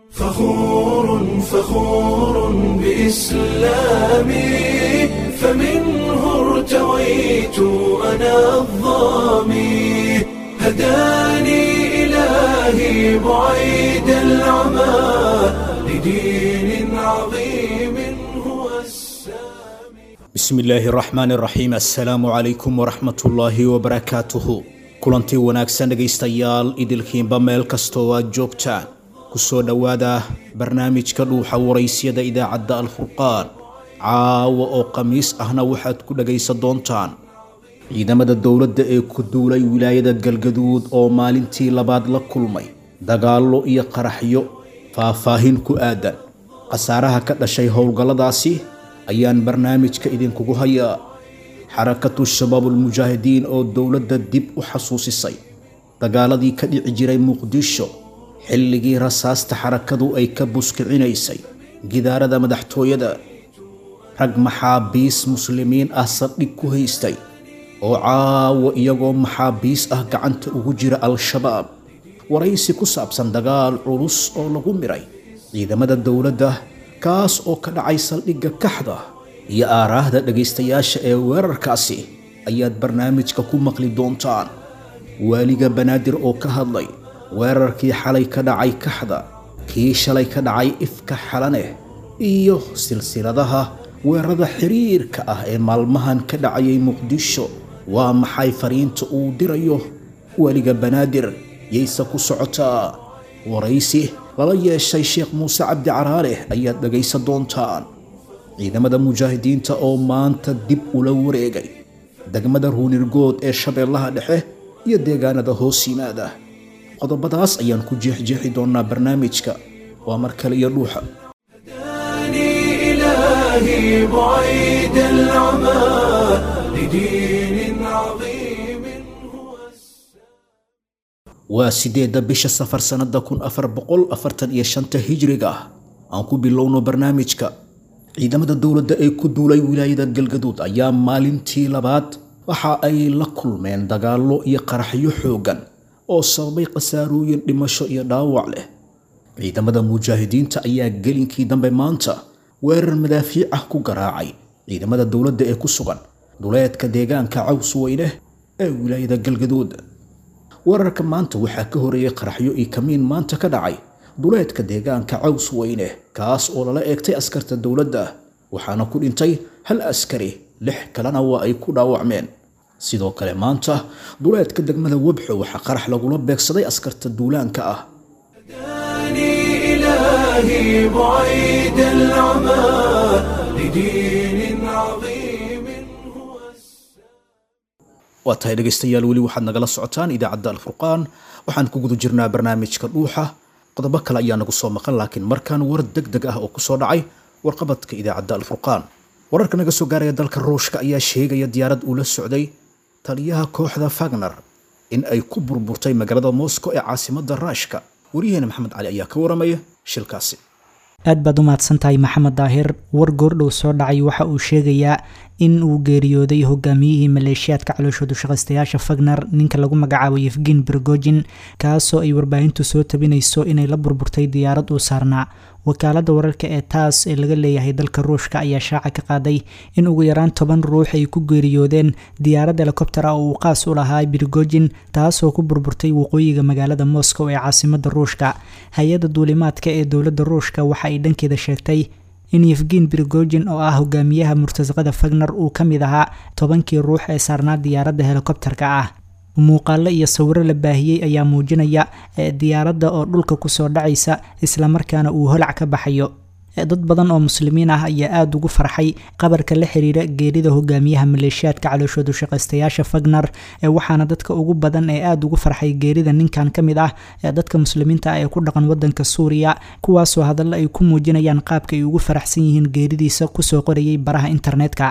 فخور فخور بإسلامي فمنه ارتويت أنا الظامي هداني إلهي بعيد العمى لدين عظيم هو السامي bismi illaahi raxmaan raxiim assalaamu calaykum waraxmatullaahi wabarakaatuhu kulantii wanaagsan dhegaystayaal idilkiinba meel kastoo aad joogtaan kusoo dhowaada barnaamijka dhuuxa waraysyada idaacadda alfurqaan caawa oo khamiis ahna waxaad ku dhagaysan doontaan ciidamada dowladda ee ku duulay wilaayada galgaduud oo maalintii labaad la kulmay dagaallo iyo qaraxyo faahfaahin ku aadan khasaaraha ka dhashay howlgalladaasi ayaan barnaamijka idinkugu hayaa xarakatu shabaabulmujaahidiin oo dowladda dib u xasuusisay dagaaladii ka dhici jiray muqdisho xilligii rasaasta xarakadu ay ka buskicinaysay gidaarada madaxtooyada rag maxaabiis muslimiin ah saldhig ku haystay oo caawa iyagoo maxaabiis ah gacanta ugu jira al-shabaab waraysi ku saabsan dagaal culus oo lagu miray ciidamada dowladda kaas oo ka dhacay saldhigga kaxda iyo aaraahda dhegaystayaasha ee weerarkaasi ayaad barnaamijka ku maqli doontaan waaliga banaadir oo ka hadlay weerarkii xalay ka dhacay kaxda kii shalay ka dhacay ifka xalaneh iyo silsiladaha weerarada xiriirka ah ee maalmahan ka dhacayay muqdisho waa maxay fariinta uu dirayo waaliga banaadir yayse ku socotaa waraysi lala yeeshay sheekh muuse cabdi caraareh ayaad dhagaysan doontaan ciidamada mujaahidiinta oo maanta dib ula wareegay degmada ruunirgood ee shabeellaha dhexe iyo deegaanada hoos yimaada qodobadaas ayaan ku jeexjeexi doonaa barnaamijka waa mar kale iyo dhuuxa هداني إلهي بعيد العمى لدين عظيم هو waa sideedda bisha safar sannada kun afar boqol afartan iyo shanta hijriga ah aan ku bilowno barnaamijka ciidamada dowladda ee ku duulay wilaayada galgaduud ayaa maalintii labaad waxa ay la kulmeen dagaallo iyo qaraxyo xooggan oo sababay khasaarooyin dhimasho iyo dhaawac leh ciidamada mujaahidiinta ayaa gelinkii dambe maanta weerar madaafiic ah ku garaacay ciidamada dowladda ee ku sugan duleedka deegaanka caws weyne ee wilaayada galgaduud weerarka maanta waxaa ka horeeyey qaraxyo iyo kamiin maanta ka dhacay duleedka deegaanka caws weyne kaas oo lala eegtay askarta dowladda waxaana ku dhintay hal askari lix kalena waa ay ku dhaawacmeen sidoo kale maanta duleedka degmada webxo waxaa qarax lagula beegsaday askarta duulaanka ah هداني إلهي بعيد العمى لدين عظيم هو waa tahay dhegaystayaal weli waxaad nagala socotaan idaacadda alfurqaan waxaan ku guda jirnaa barnaamijka dhuuxa qodobo kale ayaa nagu soo maqan laakiin markaan war deg deg ah oo kusoo dhacay warqabadka idaacadda alfurqaan wararka naga soo gaaraya dalka ruushka ayaa sheegaya diyaarad uu la socday taliyaha kooxda fagner in ay ku burburtay magaalada moscow ee caasimadda raashka wariyaheena maxamed cali ayaa ka waramaya shilkaasi aad baad u mahadsantahay maxamed daahir war goordhow soo dhacay waxa uu sheegayaa in uu geeriyooday hogaamiyihii maleeshiyaadka calooshoodu shaqaystayaasha fagner ninka lagu magacaabo yefgin bergojin kaasoo ay warbaahintu soo tabinayso inay la burburtay diyaarad uu saarnaa wakaalada wararka ee taas ee laga leeyahay dalka ruushka ayaa shaaca ka qaaday in ugu yaraan toban ruux ay ku geeriyoodeen diyaarad helikobter ah oo uu qaas u lahaa birgojin taasoo ku burburtay waqooyiga magaalada moscow ee caasimada ruushka hay-adda duulimaadka ee dowladda ruushka waxa ay dhankeeda sheegtay in yefgin birgojin oo ah hogaamiyaha murtasaqada fagner uu ka mid ahaa tobankii ruux ee saarnaa diyaaradda helikobterka ah muuqaalo iyo sawiro la baahiyey ayaa muujinaya diyaaradda oo dhulka kusoo dhacaysa islamarkaana uu holac ka baxayo dad badan oo muslimiin ah ayaa aada ugu farxay qabarka la xiriira geerida hogaamiyaha maleeshiyaadka calooshoodu shaqaystayaasha fagner waxaana dadka ugu badan ee aada ugu farxay geerida ninkan ka mid ah dadka muslimiinta ah ee ku dhaqan wadanka suuriya kuwaasoo hadallo ay ku muujinayaan qaabka ay ugu faraxsan yihiin geeridiisa kusoo qorayay baraha internetka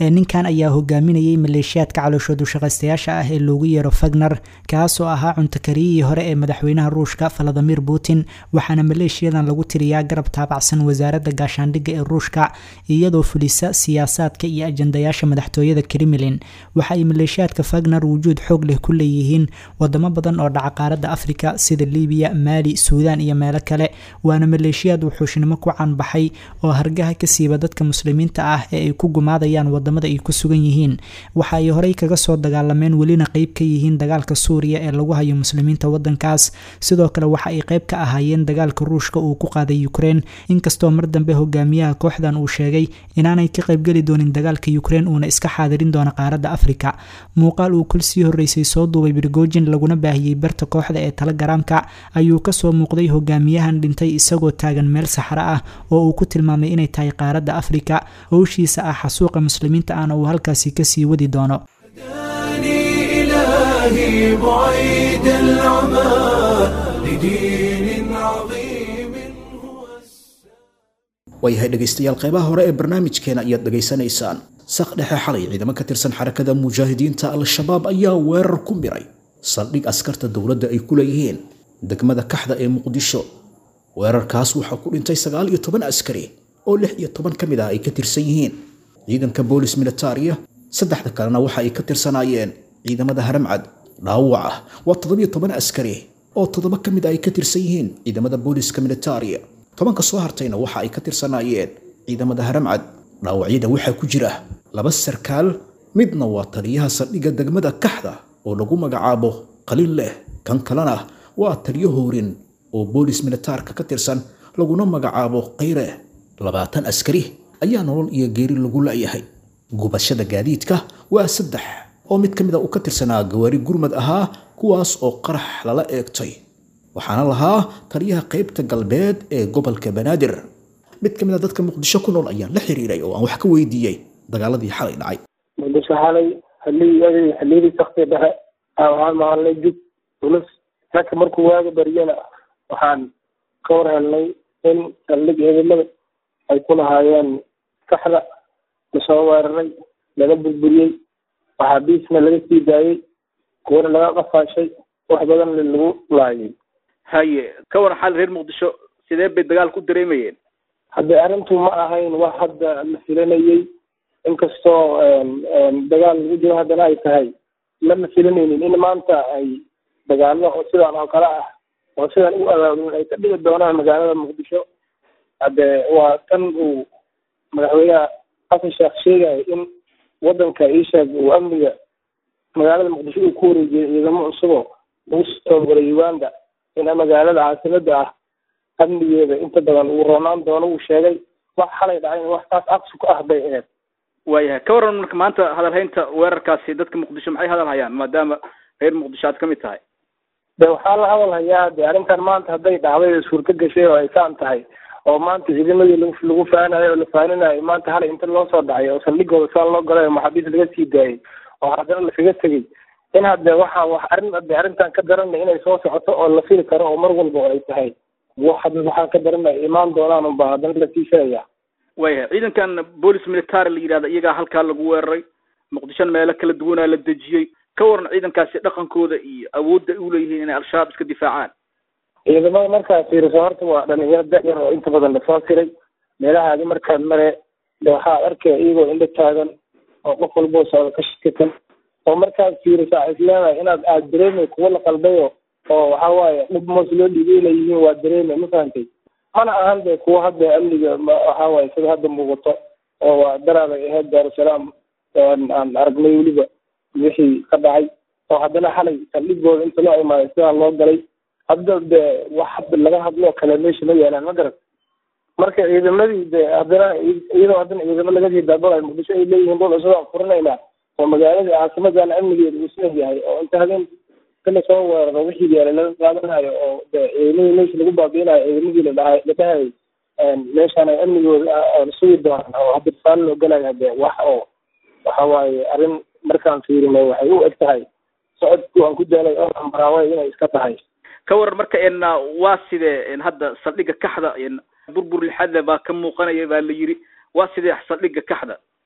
ninkan ayaa hogaaminayay maleeshiyaadka calooshoodu shaqaystayaasha ah ee loogu yeero fagner kaasoo ahaa cuntakariyihii hore ee madaxweynaha ruushka valadimir putin waxaana maleeshiyadan lagu tiriyaa garab taabacsan wasaaradda gaashaandhigga ee ruushka iyadoo fulisa siyaasaadka iyo ajandayaasha madaxtooyada kremlin waxa ay maleeshiyaadka fagner wujuud xoog leh ku leeyihiin wadamo badan oo dhaca qaaradda afrika sida libiya maali suudaan iyo meelo kale waana maleeshiyaad wuxuushnimo ku caanbaxay oo hargaha ka siiba dadka muslimiinta ah ee ay ku gumaadayaan wadamada ay ku sugan yihiin waxa ay horey kaga soo dagaalameen welina qeyb ka yihiin dagaalka suuriya ee lagu hayo muslimiinta wadankaas sidoo kale waxa ay qeyb ka ahaayeen dagaalka ruushka uu ku qaaday ukrein inkastoo mar dambe hogaamiyaha kooxdan uu sheegay inaanay ka qaybgeli doonin dagaalka ukrein uuna iska xaadirin doono qaaradda afrika muuqaal uu kol sii horeysay soo duubay brigojin laguna baahiyey barta kooxda ee telegaraamka ayuu kasoo muuqday hogaamiyahan dhintay isagoo taagan meel saxro ah oo uu ku tilmaamay inay tahay qaaradda afrika howshiisa ah xasuuqa muslimiinta ahna uu halkaasi kasii wadi doono إلهي بعيد العمى لدين عظيم هو waayahay dhegaystayaal qeybaha hore ee barnaamijkeena ayaad dhegaysanaysaan saq dhexe xalay ciidamo ka tirsan xarakada mujaahidiinta al-shabaab ayaa weerar ku miray saldhig askarta dowladda ay ku leeyihiin degmada kaxda ee muqdisho weerarkaas waxaa ku dhintay sagaal iyo toban askari oo lix iyo toban ka mid ah ay ka tirsan yihiin ciidanka boolis militariya saddexda kalena waxa ay ka tirsanaayeen ciidamada haramcad dhaawac ah waa toddobiyo toban askari oo toddoba ka mid ah ay ka tirsan yihiin ciidamada booliska militariya tobanka soo hartayna waxa ay ka tirsanaayeen ciidamada haramcad dhaawacyada waxaa ku jira laba sarkaal midna waa taliyaha saldhigga degmada kaxda oo lagu magacaabo qalin leh kan kalena waa taliyo hoorin oo boolis militaarka ka tirsan laguna magacaabo kayre labaatan askari ayaa nolol iyo geeri lagu la'yahay gubashada gaadiidka waa saddex oo mid ka mid a uu ka tirsanaa gawaari gurmad ahaa kuwaas oo qarax lala eegtay waxaana lahaa taliyaha qaybta galbeed ee gobolka banaadir mid ka mid a dadka muqdisho ku nool ayaan la xiriiray oo aan wax ka weydiiyey dagaaladii xalay dhacay muqdisho xalay xiliyadii xiliyadii sakti dhexe waxaan maqalnay jug culus ragka markuu waaga baryana waxaan ka war helnay in saldhig ciidamada ay ku lahaayeen kaxda lasoo weeraray laga burburiyey maxaabiisna laga sii daayey kuwana laga qafaashay wax badan lagu laayay haye ka waran xal reer muqdisho sidee bay dagaal ku dareemayeen hadda arrintu ma ahayn wax hadda la filanayey inkastoo dagaal lagu jiro haddana ay tahay lama filanaynin in maanta ay dagaallo oo sidaan oo kale ah oo sidaan u abaabulin ay ka dhigi doonaan magaalada muqdisho hadde waa tan uu madaxweynaha xasan sheekh sheegaya in wadanka iisheeg uu amniga magaalada muqdisho uu ku wareejiyay ciidamo cusuboo lagu soo galay uganda in magaalada caasimada ah amnigeeda inta badan uu roonaan doono uu sheegay wax xalay dhacayn wax taas aqsi ku ah bay aheyd waayahay ka waran marka maanta hadalhaynta weerarkaasi dadka muqdisho maxay hadal hayaan maadaama reer muqdisho aad ka mid tahay de waxaa la hadal hayaa de arrintan maanta hadday dhacday suurto gashay oo ay kaan tahay oo maanta ciidamadii lagu lagu faanayo oo la faaninayo maanta halay inta loo soo dhacay oo saldhigooda saa loo galay oo maxaabiis laga sii daayay oo haddana lakaga tegey in hadde waxa wax arrin hadde arrintan ka daranay inay soo socoto oo la fili karo oo mar walba ay tahay wax hadda waxaa ka daranay imaan doonaan unba haddana lasii filaya waayahay ciidankan boolis military la yidhahda iyagaa halkaa lagu weeraray muqdishona meelo kala duwanaa la dejiyey ka waran ciidankaasi dhaqankooda iyo awoodda ay uleeyihiin inay al-shabaab iska difaacaan ciidamada markaad fiiriso horta waa dhalinyaro da-yar oo inta badan lasoo tiray meelahaadi markaad mare de waxaad arkaya iyagoo indho taagan oo qof walboo socda ka shakisan oo markaad fiiriso a isleedahay inaad aad dareemay kuwa la qaldayo oo waxa waaye dhib moos loo dhiibay inay yihiin waa dareemay ma fahantay mana ahan de kuwa hadda amniga waxa waaye sida hadda muuqato oo waa daraabay ahayd daarusalaam aan aragnay weliba wixii ka dhacay oo haddana xalay saldhigooda inta loo imaaday sidaa loo galay hadda de wax hadda laga hadloo kale meesha ma yaalaan ma garan marka ciidamadii de haddana iyadoo haddana ciidamo laga sii daabalayo muqdisho ay leeyihiin dhul cusub aan furinaynaa oo magaaladii caasimadana amnigeeda uu sidan yahay oo inta habeen kala soo weeraro wixii yaala laga qaadanayo oo de ciidamadii meesha lagu baabiinayo ciidamadii la dhahay la dhahayay meeshaan ay amnigooda sugi doonaan oo hadda tusaale loo galayo hade wax oo waxa waaye arrin markaan fiirino waxay u eg tahay socodku aan ku daalay oo ambaraawe inay iska tahay ka waran marka en waa sidee hadda saldhigga kaxda burbur lixadle baa ka muuqanaya baa la yiri waa sidee saldhigga kaxda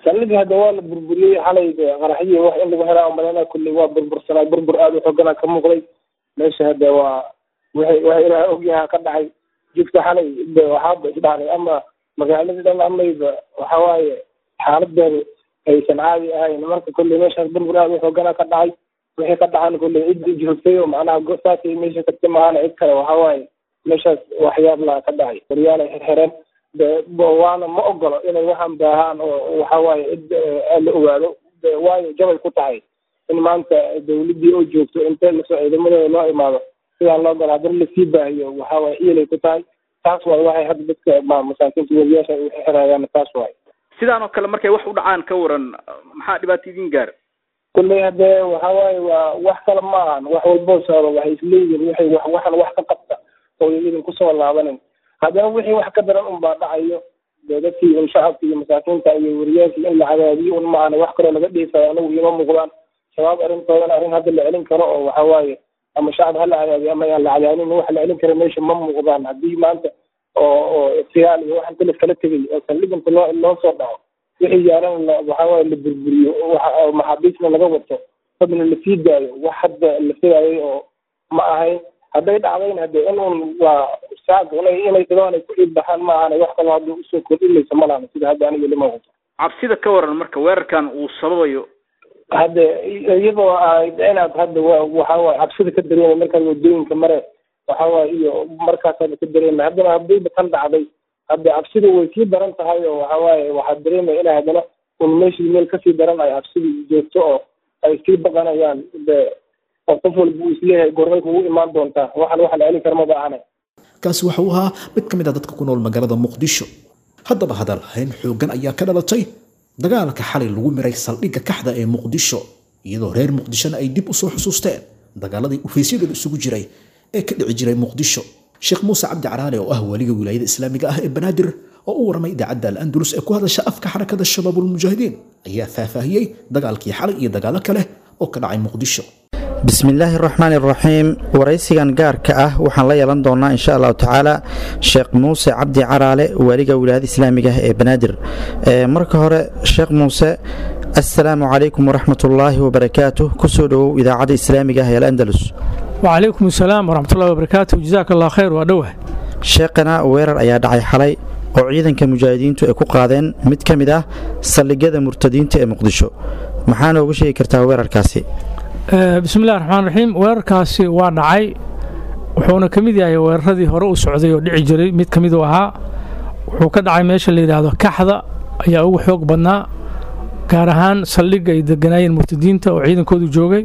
saldhigii hadda waa la burburiyey xalay qaraxyii wax in lagu helaa umaleyna kulley waa burbursanay burbur aada u xoogana ka muuqday meesha hadda waa waxay waxa ilaah ogyaha ka dhacay jidka xalay de waxaaba isdhacday ama magaaladii dhan amayba waxa waaye xaaladeedu aysan caadi ahayn marka kulley meeshaas burbur aada u xoogana ka dhacay wixii ka dhacan kulley cid joogtay oo macnaha gosaasay meesha karti maahana cid kale waxa waaye meeshaas waxyaab laa ka dhacay waryaal ay xirxireen de waana ma ogolo inay waxaan baahaan oo waxa waaye cid la ogaado de waayo jabay ku tahay in maanta dawladdii oo joogto intee lasoo ciidamadooda loo imaado sidaan loo galo haddana lasii baahiyo waxa waaye iyalay ku tahay taas waay waxay hadda dadka ma masaakiinta weriyaasha ay xirayaan taas waay sidaan oo kale markay wax u dhacaan ka waran maxaa dhibaato idin gaara kulley hadee waxa waaye waa wax kale ma ahan wax walboo socdo waxay isleeyihin waxay wax waxan wax ka qabta oo idin kusoo laabanin haddana wixii wax ka daran un baa dhacayo dee dadkii un shacabka iyo masaakiinta iyo weriyaashii in la cadaadiyo un ma ahana wax kaloo laga dhiisayo anagu ima muuqdaan shabaab arrintoodana arrin hadda la celin karo oo waxa waaye ama shacab ha la cadaadiyo ama yaan la cadaadin wax la celin karo meesha ma muuqdaan haddii maanta oo oo siyaal iyo waxan talif kala tegay oo saldhiginta loo loo soo dhaco wixii yaalan waxa waaye la burburiyo waxa maxaabiisna laga wato dadna lasii daayo wax hadda la filayay oo ma ahayn hadday dhacdayna hade in un waa shacabka inay inay dadaan ay ku iibbaxaan ma ahana wax kaloo hadda usoo kordhinaysa ma lahana sida hadda aniga lima wato cabsida ka waran marka weerarkan uu sababayo hadde iyadoo ahayd inaad hadda wa waxa waaye cabsida ka dareemay markaad wadooyinka mare waxa waaye iyo markaasaad ka dareemay haddana haddayba tan dhacday hadde cabsida way sii daran tahay oo waxa waaye waxaad dareemaya inay haddana un meeshii meel kasii daran ay cabsidii joogto oo ay sii baqanayaan de oo qof walba uu isleeyahay gormay kugu imaan doontaa waxan waxa la celin kara maba ahana kaasi waxa uu ahaa mid ka mid ah dadka ku nool magaalada muqdisho haddaba hadal hayn xooggan ayaa ka dhalatay dagaalka xalay lagu miray saldhigga kaxda ee muqdisho iyadoo reer muqdishona ay dib u soo xusuusteen dagaaladii ufaysyadooda isugu jiray ee ka dhici jiray muqdisho sheekh muuse cabdi caraale oo ah waliga wilaayada islaamiga ah ee banaadir oo u warramay idaacadda al-andalus ee ku hadasha afka xarakada shabaabulmujaahidiin ayaa faahfaahiyey dagaalkii xalay iyo dagaalo kale oo ka dhacay muqdisho bismillaahi araxmaan iraxiim waraysigan gaarka ah waxaan la yeelan doonaa insha allahu tacaala sheekh muuse cabdi caraale waaliga wilaayada islaamiga ah ee banaadir marka hore sheekh muuse assalaamu calaykum waraxmatullaahi wabarakaatuh kusoo dhowow idaacadda islaamiga ah ee alandalus wacalaykum asalaam waraxmatullahi wabarakaatu jazaak allah khayr waa dhowah sheekhana weerar ayaa dhacay xalay oo ciidanka mujaahidiintu ay ku qaadeen mid ka mid ah saldhigyada murtadiinta ee muqdisho maxaa nooga sheegi kartaa weerarkaasi bismillahi raxmaan raxiim weerarkaasi waa dhacay wuxuuna ka mid yahay weeraradii hore u socday oo dhici jiray mid ka mid u ahaa wuxuu ka dhacay meesha la yidhaahdo kaxda ayaa ugu xoog badnaa gaar ahaan saldhigga ay deganaayeen murtadiinta oo ciidankoodu joogay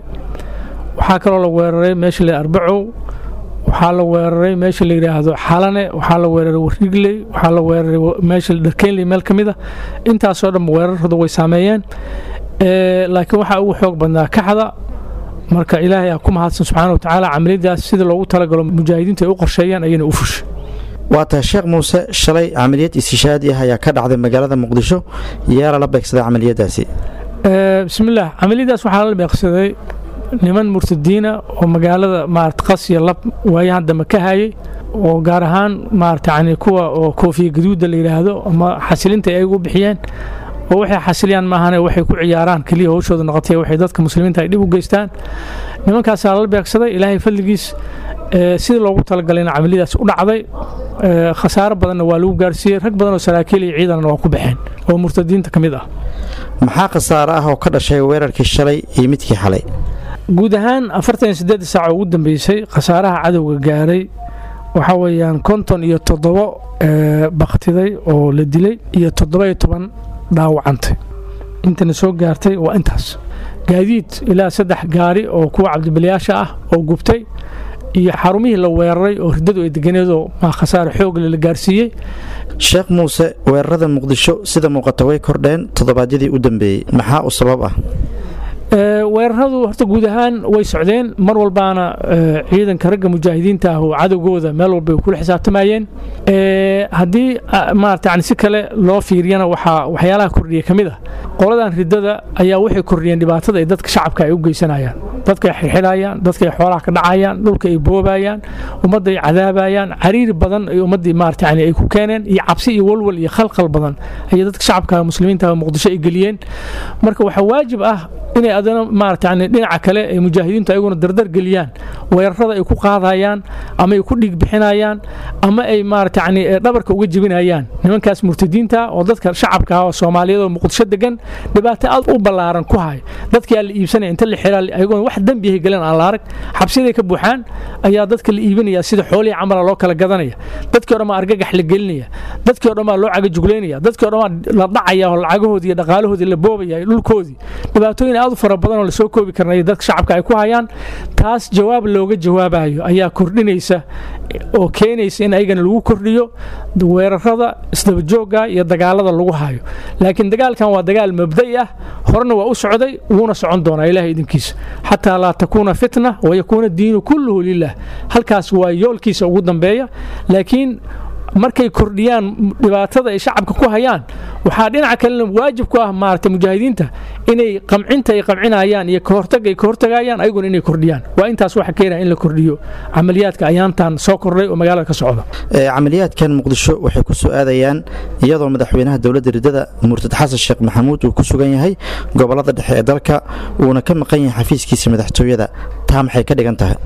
waxaa kaloo la weeraray meesha la arbacow waxaa la weeraray meesha la yidhaahdo xalane waxaa la weeraray warigley waxaa la weeraray meesha dharkeynley meel ka mid a intaasoo dhan weeraradu way saameeyeen laakiin waxaa ugu xoog badnaa kaxda marka ilaahay aa ku mahadsan subxaana watacaala camaliyadaas sida loogu talagalo mujaahidiintu ay u qorsheeyaan ayayna u fushay waa tahay sheekh muuse shalay camaliyad istishaadi ah ayaa ka dhacday magaalada muqdisho yaa lala beegsaday camaliyadaasi bismillaah camaliyadaas waxaa la beegsaday niman murtadiina oo magaalada maarata qasiya lab waayahan dambe ka hayay oo gaar ahaan maarata yani kuwa oo koofiya gaduuda la yidhaahdo ama xasilinta ay ugu bixiyeen oo waxay xasiliyaan maahane waxay ku ciyaaraan keliya howshooda noqotay waxay dadka muslimiinta ay dhib u geystaan nimankaasaa lala beegsaday ilaahay fadligiis sidii loogu talagalay camaliyadaas u dhacday khasaaro badanna waa lagu gaarsiiyey rag badan oo saraakiil iyo ciidanna waa ku baxeen oo murtadiinta ka mid ah maxaa khasaaro ah oo ka dhashay weerarkii shalay iyo midkii xalay guud ahaan afartan iyo siddeed saac oo ugu dambeysay khasaaraha cadowga gaaray waxaa weeyaan konton iyo toddobo baktiday oo la dilay iyo toddoba iyo toban dhaawacantay intana soo gaartay waa intaas gaadiid ilaa saddex gaari oo kuwa cabdibilyaasha ah oo gubtay iyo xarumihii la weeraray oo riddadu ay deganeedoo maa khasaare xoogle la gaarsiiyey sheekh muuse weerarada muqdisho sida muuqata way kordheen toddobaadyadii u dambeeyey maxaa u sabab ah weeraradu horta guud ahaan way socdeen mar walbaana ciidanka ragga mujaahidiinta ah oo cadowgooda meel walba ay kula xisaabtamayeen haddii maarata yani si kale loo fiiriyana waxaa waxyaalaha kordhiya ka mid ah qoladan ridada ayaa waxay kordhiyeen dhibaatada ay dadka shacabka ay u geysanayaan dadka ay xirxidhayaan dadka ay xoolaha ka dhacayaan dhulka ay boobayaan ummadda ay cadaabayaan cariiri badan ay ummaddii maarata yani ay ku keeneen iyo cabsi iyo walwal iyo khalqal badan ayay dadka shacabka muslimiinta muqdisho ay geliyeen marka waxaa waajib ah inay adana maarata yani dhinaca kale ay mujaahidiintu ayaguna dardar geliyaan weerarada ay ku qaadayaan ama ay ku dhiig bixinayaan ama ay maarata yani dhabarka uga jebinayaan nimankaas murtadiinta oo dadka shacabka ah oo soomaaliyeed oo muqdisho degan dhibaato aad u ballaaran ku hay dadkii aan la iibsanaya inta la xiraa ayagoon wax dembiyahay galeen aan la arag xabsiyaday ka buuxaan ayaa dadka la iibinaya sida xoolihii camala loo kala gadanaya dadkii o dhan baa argagax la gelinaya dadkii o dhan baa loo cagajuglaynaya dadkii o dhan baa la dhacaya oo lacagahoodii iyo dhaqaalahoodii la boobaya iyo dhulkoodii dhibaatooyin aad u fara badan oo lasoo koobi karnay dadka shacabka ay ku hayaan taas jawaab looga jawaabayo ayaa kordhinaysa oo keenaysa in ayagana lagu kordhiyo weerarada isdabajoogga iyo dagaalada lagu hayo laakiin dagaalkan waa dagaal mabda'i ah horena waa u socday wuuna socon doonaa ilaah idinkiisa xataa laa takuuna fitna wayakuuna diinu kulluhu lilah halkaas waa yoolkiisa ugu dambeeya laakiin markay kordhiyaan dhibaatada ay shacabka ku hayaan waxaa dhinaca kalena waajib ku ah maarata mujaahidiinta inay qamcinta ay qamcinayaan iyo kahortag ay kahortagayaan ayaguna inay kordhiyaan waa intaas waxa keenaya in la kordhiyo camaliyaadka ayaantan soo kordhay oo magaalada ka socda camaliyaadkan muqdisho waxay ku soo aadayaan iyadoo madaxweynaha dowladda ridada murtad xasan sheekh maxamuud uu ku sugan yahay gobolada dhexe ee dalka uuna ka maqan yahay xafiiskiisa madaxtooyada taa maxay ka dhigan tahay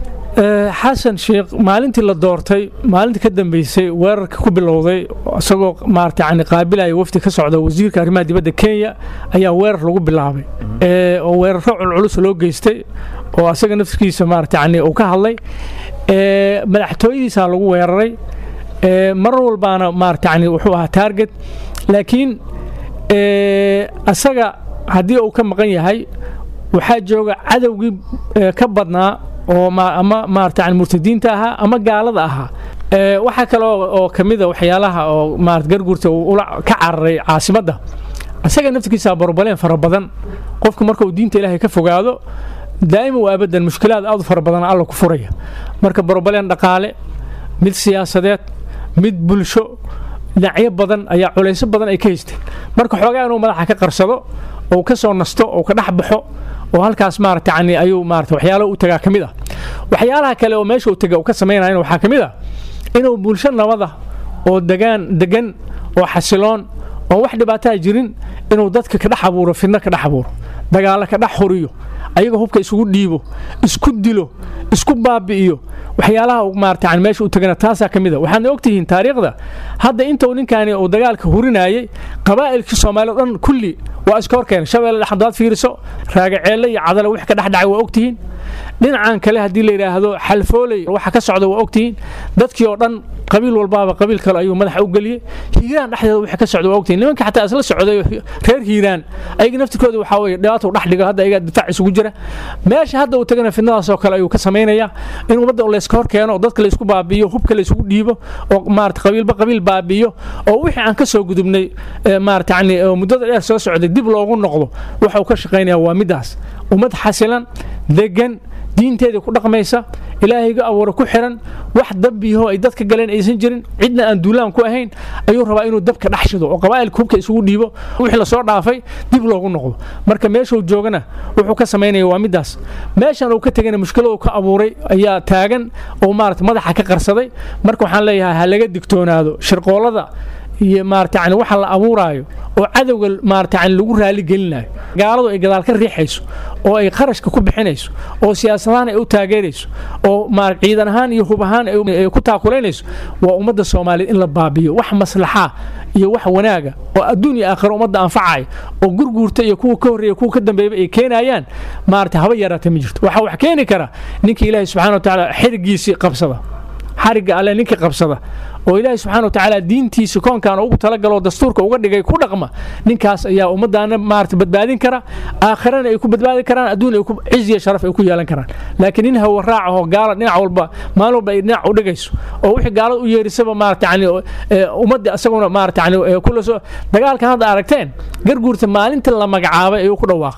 xasan sheekh maalintii la doortay maalintii ka dambeysay weerarka ku bilowday isagoo maarata yani qaabilaya wafdi ka socda wasiirka arrimaha dibadda kenya ayaa weerar lagu bilaabay oo weeraro culculus loo geystay oo asaga naftigiisa maarata yani uu ka hadlay madaxtooyadiisaa lagu weeraray marar walbaana maarata yani wuxuu ahaa taarget laakiin asaga haddii uu ka maqan yahay waxaa jooga cadowgii ka badnaa oo ama maarata yani murtadiinta ahaa ama gaalada ahaa waxaa kale oo ka mida waxyaalaha oo maarata garguurta uu ula ka cararay caasimadda isaga naftigiisa barbaleen fara badan qofka marka uu diinta ilaahay ka fogaado daa'ima waa abadan mushkilaad aad u fara badan alla ku furaya marka barbaleen dhaqaale mid siyaasadeed mid bulsho dhinacyo badan ayaa culayso badan ay ka haysteen marka xoogaa inuu madaxa ka qarsado oo ka soo nasto oo ka dhex baxo oo halkaas maarata yani ayuu maarata waxyaalaha u tagaa ka mid ah waxyaalaha kale oo meesha uu taga uu ka samaynayana waxaa ka mid ah inuu bulsho nabada oo degaan degan oo xasiloon oo wax dhibaataa jirin inuu dadka ka dhex abuuro fidno ka dhex abuuro dagaallo ka dhex horiyo ayaga hubka isugu dhiibo isku dilo isku baabi'iyo waxyaalaha maarata yani meesha u tagana taasaa ka mid a waxaadna ogtihiin taariikhda hadda intuu ninkaani uu dagaalka hurinayay qabaa'ilkii soomaaliya o dhan kulli waa iska hor keenay shabeelle dhex hadaad fiiriso raagaceelle iyo cadale wix ka dhex dhacay waa ogtihiin dhinacan kale haddii la yidhaahdo xalfooley waxa ka socda waa ogtihiin dadkii oo dhan qabiil walbaaba qabiil kale ayuu madaxa u geliyey hiiraan dhexdeeda waxa ka socda waa ogtihiin nimanka xataa isla socday reer hiiraan ayaga naftirkooda waxaa weye dhibaatuu dhex dhigo hadda ayaga difaac isugu jira meesha hadda uu tagana fidnadaasoo kale ayuu ka samaynaya in ummadda layska hor keeno oo dadka laysku baabi'iyo hubka laysugu dhiibo oo maarata qabiilba qabiil baabi'iyo oo wixii aan ka soo gudubnay maarata yani muddada dheer soo socday dib loogu noqdo waxa uu ka shaqaynaya waa middaas ummad xasilan degan diinteedii ku dhaqmaysa ilaahayga abuura ku xiran wax dambiyaho ay dadka galeen aysan jirin cidna aan duulaan ku ahayn ayuu rabaa inuu dabka dhex shido oo qabaa'ilka hubka isugu dhiibo wixii lasoo dhaafay dib loogu noqdo marka meeshuu joogana wuxuu ka samaynaya waa middaas meeshan uu ka tegana mushkiladu ka abuuray ayaa taagan oo maarata madaxa ka qarsaday marka waxaan leeyahay ha laga digtoonaado shirqoolada iyo maarata yani waxa la abuuraayo oo cadowga maarata yani lagu raali gelinayo gaaladu ay gadaal ka riixayso oo ay qarashka ku bixinayso oo siyaasadahaan ay u taageerayso oo maar ciidan ahaan iyo hub ahaan ay ku taakulaynayso waa ummadda soomaaliyeed in la baabiyo wax maslaxaa iyo wax wanaaga oo adduun iyo aakhiro ummadda anfacaya oo gurguurta iyo kuwa ka horreeya kuwa ka dambeeyba ay keenayaan maarata haba yaraata ma jirto waxaa wax keeni kara ninka ilaahay subxana wa tacaala xirigiisii qabsada xarigga alle ninkii qabsada oo ilaahay subxana wa tacaala diintiisa koonkan ugu talagaloo dastuurka uga dhigay ku dhaqma ninkaas ayaa ummaddaana maarata badbaadin kara aakhirana ay ku badbaadi karaan adduun ay ku ciziya sharaf ay ku yeelan karaan laakiin nin hawa raaca oo gaala dhinac walba maalin walba ay dhinac u dhigayso oo wixii gaalada u yeerisaba maarata yani ummadda isaguna maarata yani kula soo dagaalkan hadda aragteen garguurta maalinta la magacaabay ayuu ku dhawaaqay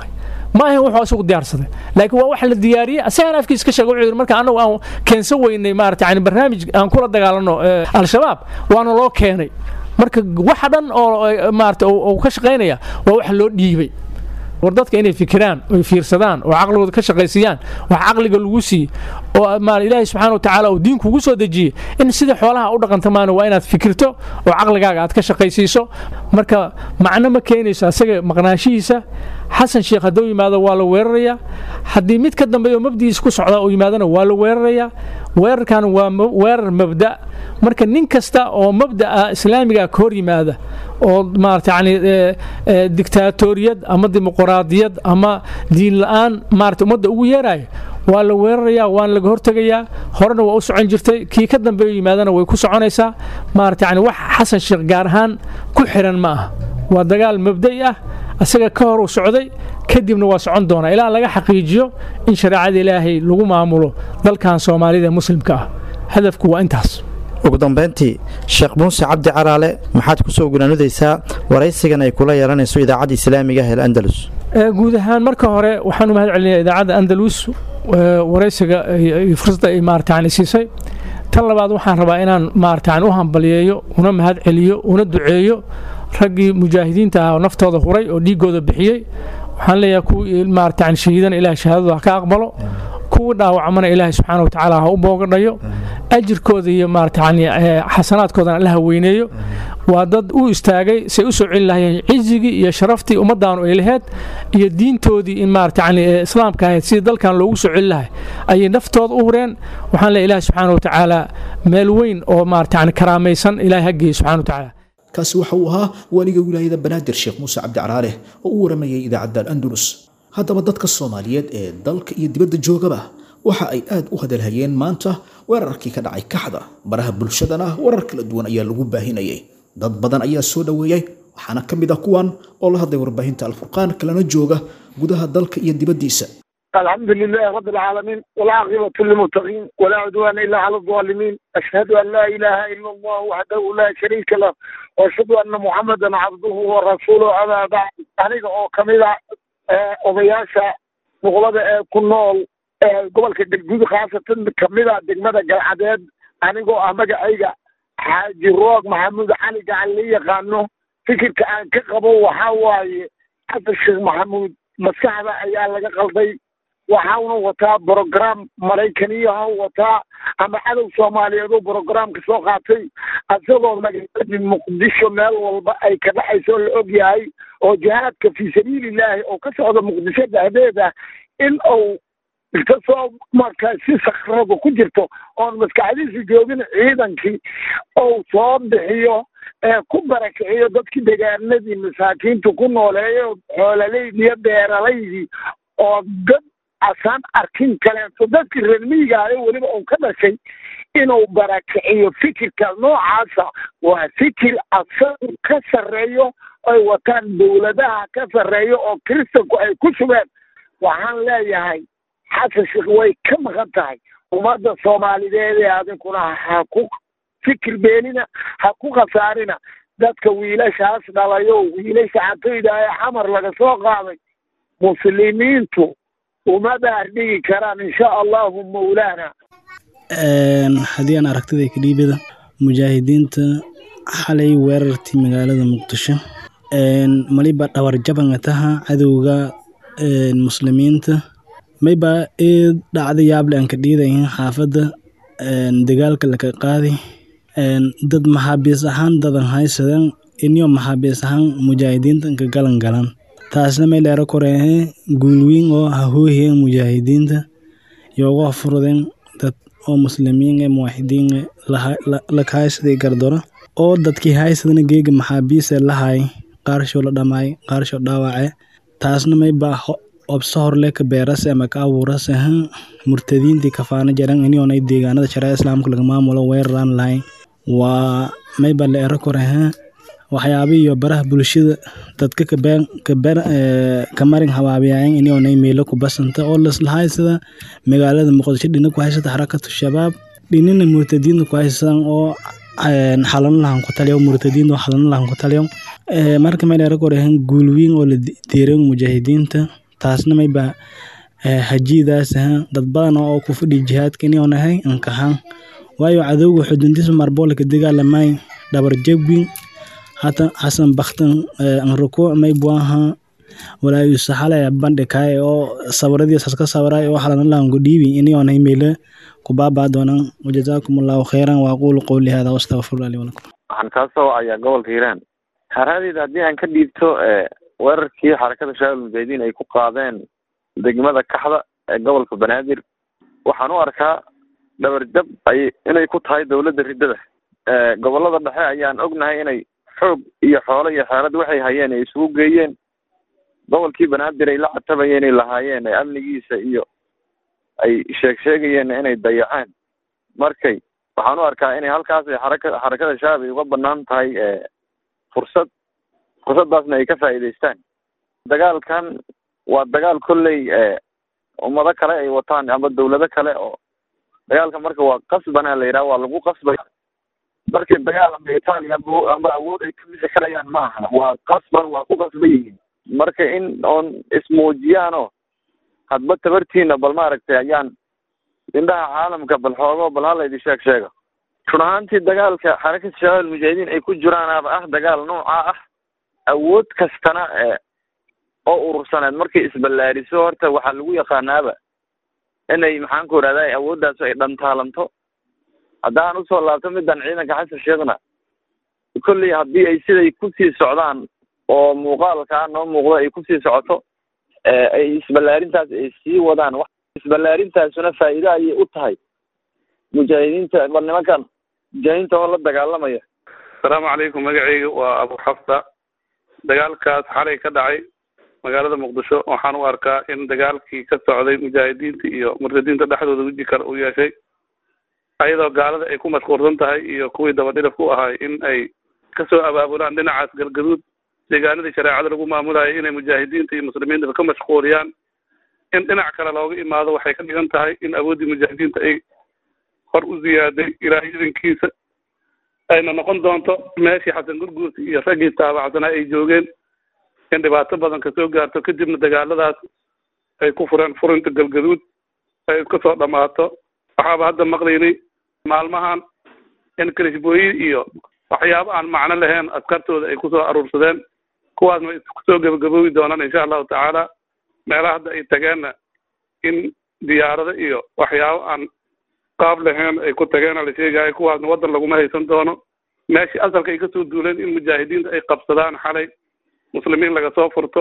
ma ahayn wuxuu isagu diyaarsaday laakiin waa wax la diyaariyey asagana afkiisa ka sheega wuxuu yidhi marka annagu aan keensan weynay maarata yani barnaamij aan kula dagaalano al-shabaab waana loo keenay marka waxa dhan oo maarata uu ka shaqaynaya waa wax loo dhiibay war dadka inay fikiraan oy fiirsadaan oo caqligooda ka shaqaysiiyaan wax caqliga lagu siiye oo ilaahay subxaana wa tacaala uu diinku ugu soo dejiyey in sida xoolaha u dhaqanta maana waa inaad fikirto oo caqligaaga aad ka shaqaysiiso marka macno ma keenayso asaga maqnaashihiisa xasan sheekh hadduu yimaado waa la weerarayaa haddii mid ka dambeeyo mabdigiisa ku socdaa uu yimaadona waa la weerarayaa weerarkan waa weerar mabda marka nin kasta oo mabda'a islaamiga ka hor yimaada oo maarata yani diktaatoriyad ama dimuqraadiyad ama diin la-aan maarata ummadda ugu yeeraya waa la weerarayaa waana laga hortegayaa horena waa u socon jirtay kii ka dambeeyo yimaadana way ku soconaysaa maarata yani wax xasan sheekh gaar ahaan ku xiran ma aha waa dagaal mabda'i ah asaga ka hor uu socday kadibna waa socon doonaa ilaa laga xaqiijiyo in shareecada ilaahay lagu maamulo dalkan soomaalida ee muslimka ah hadafku waa intaas ugu dambayntii sheekh muuse cabdi caraale maxaad ku soo gunaanudaysaa waraysigan ay kula yeelanayso idaacadda islaamiga ah ee andalus guud ahaan marka hore waxaan u mahad celinayaa idaacadda andalus waraysiga fursadda ay maarata yani siisay tan labaad waxaan rabaa inaan maarata yani u hambaliyeeyo una mahad celiyo una duceeyo raggii mujaahidiinta ah oo naftooda huray oo dhiigooda bixiyey waxaan leeyahay kuwii maarata yani shahiidana ilaah shahaadadu ha ka aqbalo kuwii dhaawacmana ilaahay subxaana wa tacaala ha u boogadhayo ajirkooda iyo maarata yani xasanaadkoodana allaha weyneeyo waa dad u istaagay say u soo celi lahayeen cizigii iyo sharaftii ummaddaanu ay laheyd iyo diintoodii in maarata yani islaamka ahayd sidii dalkan loogu soo celi lahay ayay naftooda u hureen waxaan leeyahay ilaah subxaana wa tacaala meel weyn oo maarata yani karaamaysan ilahay ha geeye subxana wa tacaala kaasi waxa uu ahaa waaliga wilaayada banaadir sheekh muuse cabdi caraale oo u waramayay idaacadda al-andalus haddaba dadka soomaaliyeed ee dalka iyo dibadda joogaba waxa ay aad u hadalhayeen maanta weerarkii ka dhacay kaxda baraha bulshadana warar kala duwan ayaa lagu baahinayay dad badan ayaa soo dhoweeyey waxaana ka mid ah kuwan oo la hadlay warbaahinta alfurqaan kalena jooga gudaha dalka iyo dibaddiisa الحمد لله رب العالمين والعاقبة للمتقين ولا عدوان إلا على الظالمين أشهد أن لا إله إلا الله وحده لا شريك له وأشهد أن محمدا عبده ورسوله أما بعد أنيق أو كميدا odayaasha boqolada ee ku nool gobolka galguud khaasatan kamida degmada galcadeed anigoo ah magacayga xaaji roog maxamuud cali gacan la yaqaano fikirka aan ka qabo waxaa waaye xasan sheekh maxamuud maskaxda ayaa laga qalday waxauna wataa brogram maraykaniyaha wataa ama cadow soomaaliyeed oo brogramka soo qaatay isagoo magaaladii muqdisho meel walba ay ka dhexayso la og yahay oo jihaadka fii sabiilillaahi oo ka socda muqdisho dhexdeeda in uu inta soo markaa si sakrada ku jirto oon maskaxdiisu joogin ciidankii ou soo bixiyo ee ku barakiciyo dadkii degaanadii masaakiintu ku nooleeyo xoolalaydii iyo beeralaydii oo dad asaan arkin kaleeto dadkii reer miigaayo weliba uu ka dhashay inuu barakiciyo fikirka noocaasa waa fikir asagu ka sarreeyo ay wataan dowladaha ka sarreeyo oo kiristanku ay ku sugeen waxaan leeyahay xasan sheekh way ka maqan tahay ummadda soomaalideed ee adinkuna ha ku fikir beenina ha ku khasaarina dadka wiilashaas dhalayo wiilasha xatoyda ee xamar laga soo qaaday muslimiintu uma baardhigi karaan insha allahu mawlaana haddii aan aragtida kadhiibada mujaahidiinta xalay weerartii magaalada muqdisho maliba dhawarjabanga taha cadowga muslimiinta mayba eed dhacda yaable aan ka dhiidayn xaafadda dagaalka laka qaadi dad maxaabiis ahaan dadan haysadan inyo maxaabiis ahaan mujaahidiinta ka galan galan taasna may dheero koreehe guulwiin oo hahoohiyen mujaahidiinta yoogu afurden dad oo muslimiin e muwaxidiin e laka haysaday gardoro oo dadkii haysadana geega maxaabiise lahay qaarsho la dhamaay qaarsho dhaawace taasna mayba obso horle ka beerase ama ka abuurase murtadiintii kafaana jaran inionay deegaanada shareeca islaamka laga maamulo weeraraan lahayn waa mayba la ero korehe waxyaabihi iyo baraha bulshada dadka kamarin habaabiyayan inionay meelo ku basanta oo lasla haysada magaalada muqdisho dhina ku haysata xarakatu shabaab dhinina murtadiinta ku haysadan oo xalano lahan ku taliyo murtadiinta oo xalano lahan ku taliyo marka may dheero korehen guulwiin oo la deeran mujaahidiinta taasna mayba hajiidaas aha dad badan oo ku fadhi jihaadka inuu nahay ankahan waayo cadowga xuduntiisa marboolka dagaalamay dhabar jabin hata hasan baktan anruku maybuaha walaayu saxale bandhikaay oo sawiradiisas ka sawiray oo xalanalaanku dhiibi inuu nahay meele kubaabaa doonaan wajazaakum allahu khayran waaqulu qowli hada wastaqfirullah li walakum waxaan kaa soo wacayaa gobolka hiiraan haraadeyda haddii aan ka dhiibto weerarkii xarakada shabaab mujaahidiin ay ku qaadeen degmada kaxda ee gobolka banaadir waxaan u arkaa dhabarjab ay inay ku tahay dowladda riddada gobolada dhexe ayaan ognahay inay xoog iyo xoolo iyo xeelad waxay hayeen ay isugu geeyeen gobolkii banaadir ay la catabayeen ay lahaayeen ee amnigiisa iyo ay sheeg sheegayeen inay dayaceen markay waxaan u arkaa inay halkaas xaraka xarakada shabaab ay uga banaan tahay fursad fursaddaasna ay ka faa'iidaystaan dagaalkan waa dagaal kolley ummado kale ay wataan ama dawlado kale oo dagaalka marka waa qasbana la yidhaha waa lagu qasbaya markay dagaal amba itaaliya amba awood ay ka bixi karayaan ma aha waa qasban waa ku qasban yihiin marka in oon ismuujiyaano hadba tabartiina bal maaragtay ayaan indhaha caalamka bal xoogo bal halaydi sheeg sheega run ahaantii dagaalka xarakada shabaab almujaahidiin ay ku jiraanaaba ah dagaal noocaa ah awood kastana oo urursaneed markay isballaariso horta waxaa lagu yaqaanaaba inay maxaan ku idhahda awooddaas ay dhantaalanto haddaan usoo laabto middan ciidanka xasan sheekhna kolley haddii ay siday kusii socdaan oo muuqaalkaa noo muuqdo ay kusii socoto ay isballaarintaas ay sii wadaan isballaarintaasuna faa'iido ayay u tahay mujaahidiinta bal nimankan mujaahidiinta oo la dagaalamaya asalaamu calaykum magacayga waa abu xafsa dagaalkaas xalay ka dhacay magaalada muqdisho waxaan u arkaa in dagaalkii ka socday mujaahidiinta iyo murtadiinta dhexdooda weji kale uu yeeshay ayadoo gaalada ay ku mashquulsan tahay iyo kuwii dabadhilif ku ahay in ay kasoo abaabulaan dhinacaas galgaduud deegaanadii shareecada lagu maamulayo inay mujaahidiinta iyo muslimiinta ka mashquuliyaan in dhinac kale looga imaado waxay ka dhigan tahay in awooddii mujaahidiinta ay hor u ziyaaday ilaahay idankiisa ayna noqon doonto meeshii xasan gurguurta iyo raggii taabacsanaa ay joogeen in dhibaato badan kasoo gaarto kadibna dagaaladaas ay ku fureen furinta galgaduud ay iska soo dhammaato waxaaba hadda maqlaynay maalmahan in kalishbooyi iyo waxyaabo aan macno lahayn askartooda ay kusoo aruursadeen kuwaasna iskusoo gebagaboobi doonaan insha allahu tacaala meelaha hadda ay tageenna in diyaarado iyo waxyaabo aan qaab lahayn ay ku tageena la sheegayo kuwaasna waddan laguma haysan doono meeshii asalka ay kasoo duuleen in mujaahidiinta ay qabsadaan xalay muslimiin laga soo furto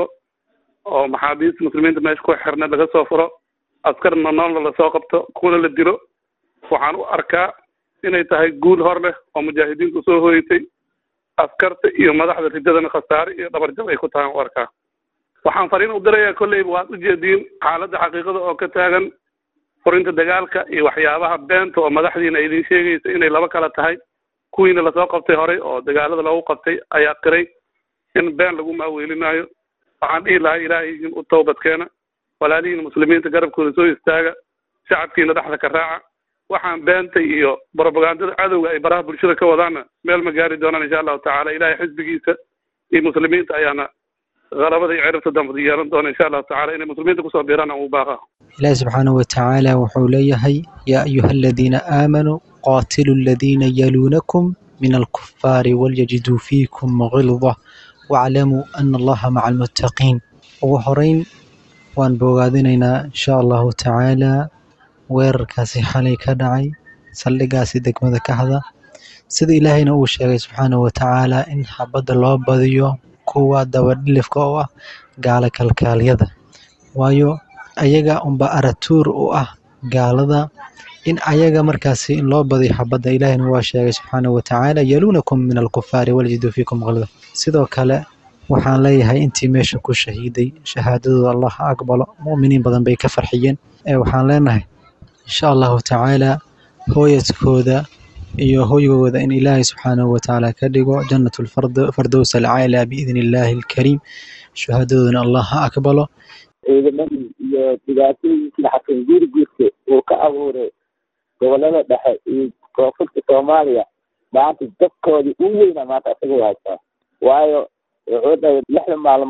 oo maxaabiista muslimiinta meesha ku xirna laga soo furo askarna noolna lasoo qabto kuna la dilo waxaan u arkaa inay tahay guul hor leh oo mujaahidiintu soo hoyatay askarta iyo madaxda riddadana khasaare iyo dhabarjab ay ku tahay u arkaa waxaan fariin u dirayaa kolleyba waad ujeediin xaaladda xaqiiqada oo ka taagan furinta dagaalka iyo waxyaabaha beenta oo madaxdiina idin sheegaysa inay laba kala tahay kuwiina lasoo qabtay horey oo dagaalada loogu qabtay ayaa qiray in been lagu maaweelinayo waxaan dhihi lahaa ilaahay u toobadkeena walaalihiina muslimiinta garabkooda soo istaaga shacabkiina dhexda ka raaca waxaan beenta iyo brobagandada cadowga ay baraha bulshada ka wadaanna meel ma gaari doonaan insha allahu tacaala ilahay xisbigiisa iyo muslimiinta ayaana qalabada iyo ciribta dambada yeelan doona insha allahu tacala inay muslimiinta kusoo biiraan aan u baaqa ilaahi subxaanahu watacaala wuxuu leeyahay yaa ayuha aladiina aamanuu qaatilu aladiina yaluunakum min alkufaari walyajiduu fiikum gilda waclamuu ana allaha maca almuttaqiin ugu horeyn waan bogaadinaynaa insha allahu tacaala weerarkaasi xalay ka dhacay saldhigaasi degmada kaxda sida ilaahayna uu sheegay subxaanahu watacaala in xabadda loo badiyo kuwa dabadhilifka oo ah gaala kalkaalyada waayo ayaga unba aratuur u ah gaalada in ayaga markaasi in loo badiyo xabadda ilaahayna waa sheegay subxaanahu watacaala yaluunakum min alkufaari waljiduu fiikum qalda sidoo kale waxaan leeyahay intii meesha ku shahiiday shahaadadooda allah ha aqbalo mu'miniin badan bay ka farxiyeen waxaan leenahay insha allahu tacaala hooyadkooda iyo hoygooda in ilaahay subxaanahu watacaala ka dhigo jannat lfardows alcaala biidni illaahi alkariim shahaadadoodana allah ha aqbalo ciidamadii iyo dhibaatooyinkii xasan guurguurka uu ka abuuray gobolada dhexe iyo koonfurta soomaaliya maanta dadkoodii u weyna maanta isaga haysaa waayo wuxuu dhahay lixda maalmood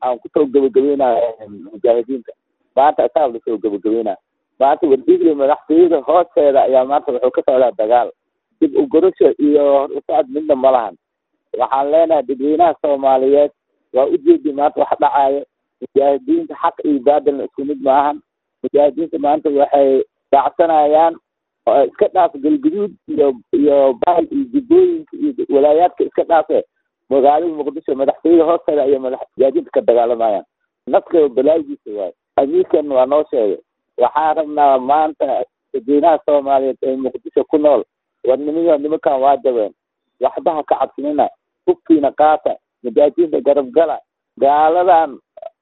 aan kusoo gabagabeynaya mujaahidiinta maanta asaab lasoo gabagabeynaya maanta wardigli madaxtooyada hoosteeda ayaa maanta wuxuu ka socdaa dagaal dib u gorasho iyo hor usocod midna ma lahan waxaan leenahay dadweynaha soomaaliyeed waa ujeedi maanta wax dhacaayo mujaahidiinta xaq iyo baadilna isku mid maahan mujaahidiinta maanta waxay raacsanayaan oo iska dhaaf galguduud iyo iyo bahal iyo jubbooyinka iyo walaayaadka iska dhaafe magaalada muqdisho madaxtooyada hoosteeda ayay madax mujaahidiinta ka dagaalamayaan naska balaagiisa waayo amiirkan waa noo sheegay waxaan rabnaa maanta dadweynaha soomaaliyeed ee muqdisho ku nool war nimiyo nimankan waa jabeen waxba ha ka cabsinina hubkiina qaata mujaahidiinta garabgala gaaladan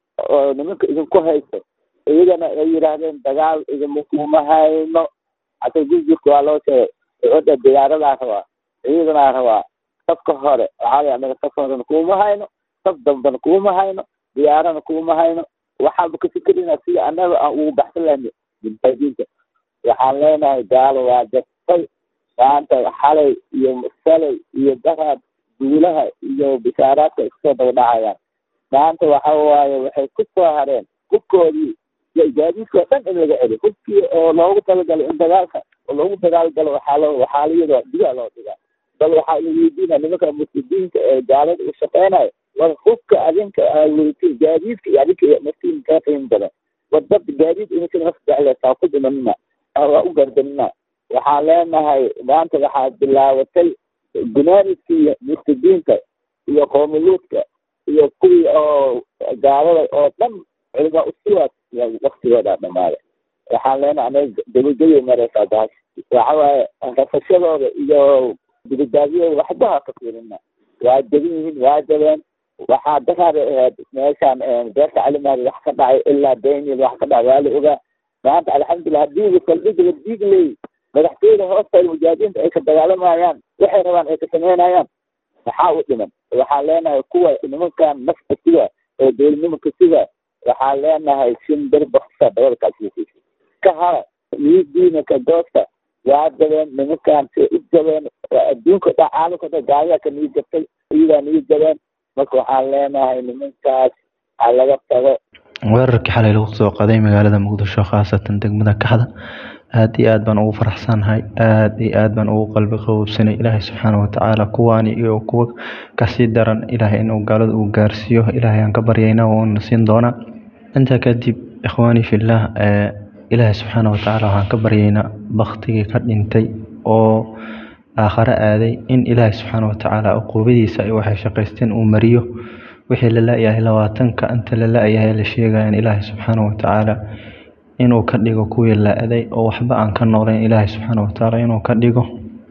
oo nimanka idinku haysto iyagana ay yidhaahdeen dagaal idinma kuma hayno hata gurgurka waa loo sheegay oda diyaaradaa rabaa ciidanaa rabaa safka hore waxaa la anaga saf horena kuma hayno saf dambena kuma hayno diyaarana kuma hayno waxaanba ka fikerina sida annaga aan ugu baxsan lahna mujaahidiinta waxaan leenahay gaalo waa jabtay maanta xalay iyo salay iyo daraad duulaha iyo bishaaraadka iskusoo daba dhacayaan maanta waxa waaye waxay ku soo hareen hubkoodii gaadiidkoo dhan in laga celiyo hubkii oo loogu talagalo in dagaalka oo loogu dagaalgalo waxaa loo waxaa layadoo digaa loo dhigaa bal waxaa la weydiina nimanka muslimiinta ee gaalada u shaqeynayo war hubka adinka aaweytay gaadiidka iyo adinka naftiin kaa qiim badan war dad gaadiid ininka naf jecleysaa ku dhimanina waa u gardanina waxaan leenahay maanta waxaa bilaabatay gunaaniskii murtadiinta iyo qoomiluudka iyo kuwii oo gaalada oo dhan culimaa usiwaas waktigooda dhamaaday waxaan leenahay anaga gabagabay mareysaa baas waxa waaye rafashadooda iyo dibadaadiyooda waxba ha ka fiirina waa jaban yihiin waa jabeen waxaa daraada ahayd meeshaan beerta calimaadi wax ka dhacay ilaa daniel wax ka dhacay waa la ogaa maanta alxamdulilah haddii saldhiga diigley madaxtooyada hoosteeda mujaahidiinta ay ka dagaalamayaan waxay rabaan ay ka sameynayaan maxaa u dhiman waxaan leenahay kuwa nimankan nafta siga oo dowladnimanka siga waxaan leenahay shimbir baksa dabada kaasiisa ka hara niyadiina ka goosta waa jabeen nimankan say u jabeen adduunka dha caalamka dha gaaliyaa ka niyi jabtay iyagaa niyi jabeen marka waxaan leenahay nimankaas ha laga tago weerarkii xalay lagu soo qaday magaalada muqdisho khaasatan degmada kaxda aad iyo aad baan ugu faraxsanahay aad iyo aad baan ugu qalbi qaboobsanay ilaahay subxaana watacaala kuwaani iyo kuwa kasii daran ilaahay inuu gaalada uu gaarsiiyo ilaahay aan ka baryayna uuna siin doonaa intaa kadib ikhwaani fillah ilaahay subxaana watacaala waxaan ka baryaynaa baktigii ka dhintay oo aakhare aaday in ilaahay subxaana watacaala uquubadiisa ay waxay shaqaysteen uu mariyo wixii la la-yahay labaatanka inta la la-yahay la sheegaya in ilaahay subxaana watacaala inuu ka dhigo kuwii la-day oo waxba aan ka noolayn ilaahay subxaana watacaala inuu ka dhigo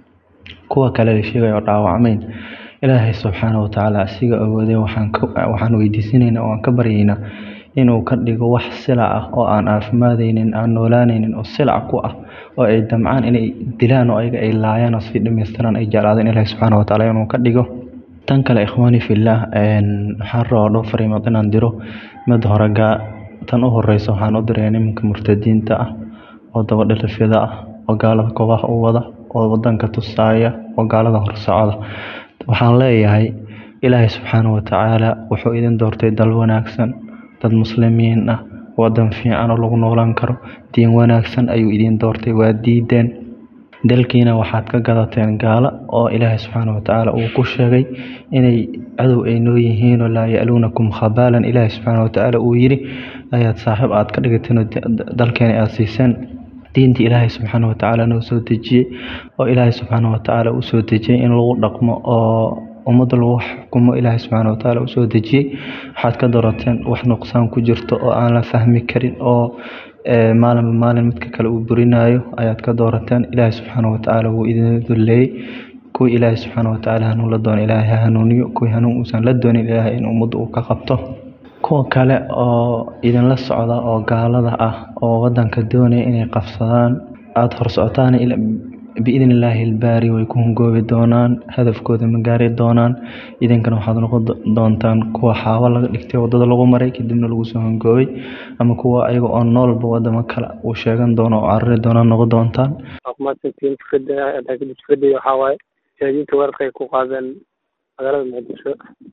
kuwa kale la sheegaya oo dhaawacmayn ilaahay subxaana watacaala asiga awooday waxaan waxaan weydiisanaynaa oo aan ka baryaynaa inuu ka dhigo wax silac ah oo aan caafimaadaynin aan noolaanaynin oo silac ku ah oo ay damcaan inay dilaan oo ayaga ay laayaan oo sii dhamaystiraan ay jeclaadeen ilaahay subxaana watacaala inuu ka dhigo tan kale ikhwaani fillah waxaan rabaa dhowr fariimood inaan diro mid hore gaa tan u horeysa waxaan u diraya nimanka murtadiinta ah oo dabadhilifyada ah oo gaalada koobaha u wada oo wadanka tusaaya oo gaalada horsocda waxaan leeyahay ilaahay subxaana watacaala wuxuu idin doortay dal wanaagsan dad muslimiin ah wadan fiican oo lagu noolaan karo diin wanaagsan ayuu idin doortay waa diideen dalkiina waxaad ka gadateen gaalo oo ilaahay subxaana watacaala uu ku sheegay inay cadow ay noo yihiinoo laa ya-luunakum khabaalan ilaahay subxaana watacaala uu yidhi ayaad saaxiib aad ka dhigateen oo dalkeena aada siiseen diintii ilaahay subxaana watacaala noo soo dejiyey oo ilaahay subxaana watacaala uu soo dejiyey in lagu dhaqmo oo ummadda lagu xukumo ilaahay subxaana watacaala uu soo dejiyey waxaad ka doorateen wax nuqsaan ku jirto oo aan la fahmi karin oo maalinba maalin midka kale uu burinayo ayaad ka doorateen ilaahay subxaana watacaala wuu idin dulleeyey kuwii ilaahay subxaana watacaala hanuun la doono ilaahay ha hanuuniyo kuwii hanuun uusan la doonin ilaahay in ummadda uu ka qabto kuwa kale oo idinla socda oo gaalada ah oo wadanka doonaya inay qabsadaan aada hor socotaan biidni illaahi ilbaari way ku hungoobi doonaan hadafkooda ma gaari doonaan idinkana waxaad noqon doontaan kuwa xaabo laga dhigtay wadada lagu maray kadibna lagu soo hungoobay ama kuwa ayaga oo noolba wadamo kale uu sheegan doono oo carari doona noqon doontaan maadsantiin fikradda fikradda waxaa waaye mujaahidiinta weerarka ay ku qaadeen magaalada muqdisho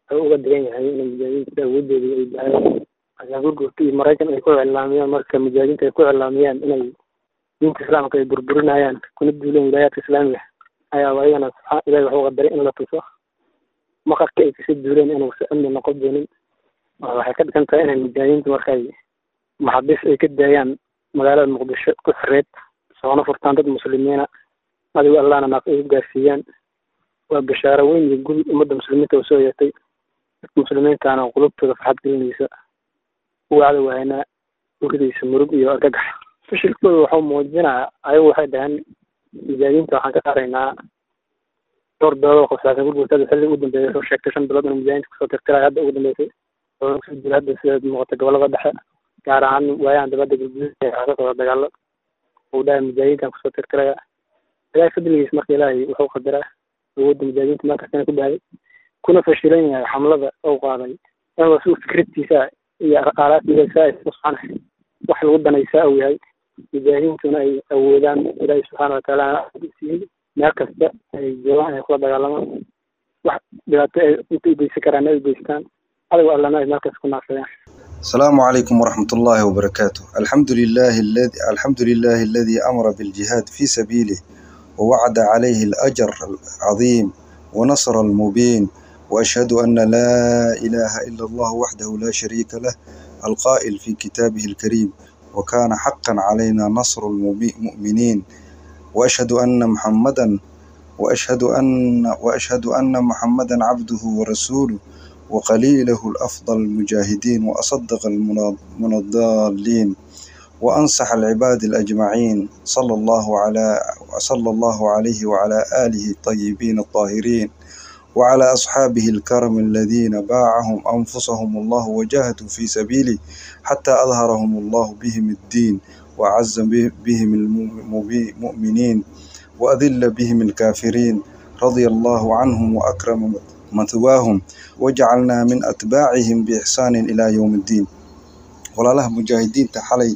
wuxuu uga digan yahay in mujaahidiinta awoodeedii ay bahay ayaa gurgurta iyo maraykan ay ku iclaamiyaan marka mujaahidiinta ay ku iclaamiyaan inay diinta islaamka ay burburinayaan kuna duuleen wilaayaadka islaamiga ayaa ayagana subxaan ilahi waxuu qadaray in la tuso maqarka ay kasoo duuleen inuusa amni noqon doonin waxay ka dhigan tahay inay mujaahidiinta markay maxabiis ay ka daayaan magaalada muqdisho ku xireed soona furtaan dad muslimiina adigo allahna naaq ay u gaarsiiyaan waa bashaaro weyn iyo guri ummadda muslimiinta oo soo yeetay dadka muslimiintaana qulubtooda farxad gelinaysa wacda wahaynaa uridaysa murug iyo argagax fashilkooda waxuu muujinaa ayagu waxay dhaheen mujaahidiinta waxaan ka saaraynaa dhowr bilood oo qabsaasay gurgurtada xilli ugu dambeeyay soo sheegtay shan bilood in mujaahidiinta kusoo tirtiray hadda ugu dambeysay oo kusoo jira hadda sida muuqata gobolada dhexe gaar ahaan waayahan dabadda gurgurid ee ka socda dagaalo uu dhahay mujaahidiintan kusoo tirtiraya ilaahay fadligiis marka ilaahay wuxuu qadaraa awoodda mujaahidiinta markastana ku bahay kuna fashilan yahay xamlada ou qaaday inuu si fikradtiisa iyo aalaadkiisa subxaana wax lagu danaysaa uu yahay mujaahidiintuna ay awoodaan ilaahay subxaana watacaala siiyey meel kasta ay joogaan ay kula dagaalamaan wax dhibaato ay inta u geysan karaan ay u geystaan adigo allana ay meel kasta ku naafsadaan السلام عليكم ورحمة الله وبركاته الحمد لله الذي الحمد لله الذي أمر بالجهاد في سبيله ووعد عليه الأجر العظيم ونصر المبين وأشهد أن لا إله إلا الله وحده لا شريك له القائل في كتابه الكريم وكان حقا علينا نصر المؤمنين وأشهد أن محمدا وأشهد أن وأشهد أن محمدا عبده ورسوله وقليله الأفضل المجاهدين وأصدق المنضالين وأنصح العباد الأجمعين صلى الله على صلى الله عليه وعلى آله الطيبين الطاهرين وعلى أصحابه الكرم الذين باعهم أنفسهم الله وجاهدوا في سبيله حتى أظهرهم الله بهم الدين وأعز بهم المؤمنين وأذل بهم الكافرين رضي الله عنهم وأكرم مثواهم وجعلنا من أتباعهم بإحسان إلى يوم الدين walaalaha mujaahidiinta xalay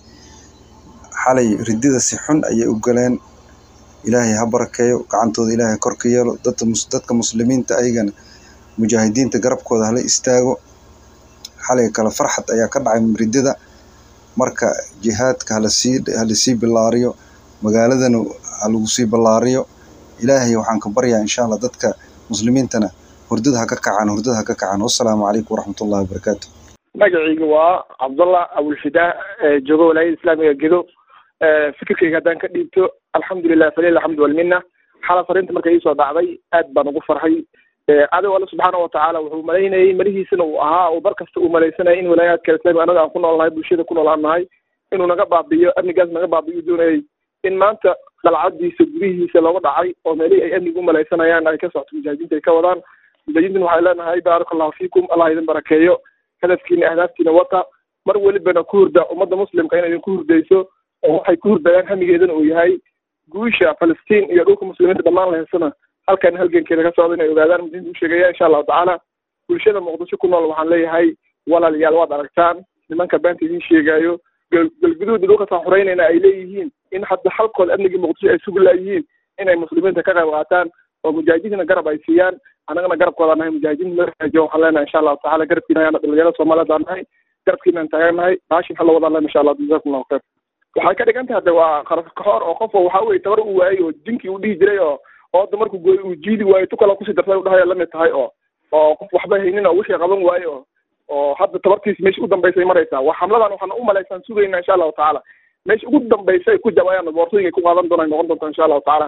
xalay ridida si xun ayay u galeen ilaahay ha barakeeyo gacantooda ilaahay kor ka yeelo dadka muslimiinta ayagana mujaahidiinta garabkooda hala istaago xalay kale farxad ayaa ka dhacay ridida marka jihaadka halasii halasii bilaariyo magaaladana ha lagu sii ballaariyo ilaahay waxaan ka baryaa insha allah dadka muslimiintana hurdada ha ka kacaan hurdada ha ka kacaan wassalaamu calaykum waraxmatullahi wabarakaatu magacayga waa cabdullah abulfidaa joogo walaayada islaamiga gedo fikirkayga haddaan ka dhiibto alxamdulilah falil alxamdu walmina xala fariinta marka iisoo dhacday aad baan ugu farxay adigo alle subxaana watacaala wuxuu malaynayay marihiisana uu ahaa uu bar kasta uu malaysanayay in walaayaadka islamiga anaga aan ku nool nahay bulshada ku nool aan nahay inuu naga baabiyo amnigaas naga baabiyo doonayay in maanta qalcadiisa gudihiisa looga dhacay oo meelihii ay amniga u malaysanayaan ay ka socoto mujaahidiinta ay ka wadaan mujaahidiintan waxay leenahay baaraka allahu fiikum allah idin barakeeyo hadafkiina ahdaaftiina wata mar welibana ku hurda ummadda muslimka inay idinku hurdayso oo waxay ku hurdayaan hamigeedana uu yahay guusha falastiin iyo dhulka muslimiinta dhammaan la heesana halkan halgankeeda ka socda inay ogaadaan mudiinta u sheegaya insha allahu tacaala bulshada muqdisho ku nool waxaan leeyahay walaalayaal waad aragtaan nimanka beenta idiin sheegaayo galguduuda dhulka taa xoreynayna ay leeyihiin in hadda halkooda amnigii muqdisho ay sugi laayihiin inay muslimiinta ka qayb qaataan oo mujaahidiintana garab ay siiyaan annagana garabkooda nahay mujaahidiinta maraajo waxaan leenahay insha allahu tacala garabkiina ayaana dhalinyarada soomaaliyeed aan nahay garabkiinaan taagannahay baashin hala wadaan lena insha allah jazakum allahu khayr waxay ka dhigan tahay de waa qaraf kaxoor oo qof waxa weye tabar uu waayey oo dinkii uu dhihi jiray oo ooda markuu gooy uu jiidi waayo tu kale kusii darsay udhahay lamid tahay oo oo qof waxba haynin oo wixii qaban waaye oo oo hadda tabartiis meesha u dambaysay maraysaa waa xamladan waxaan u malaysaan sugayna insha allahu tacaala meesha ugu dambaysay ku jabayaan boortooyinka ku qaadan doonaan noqon doonta insha allahu tacaala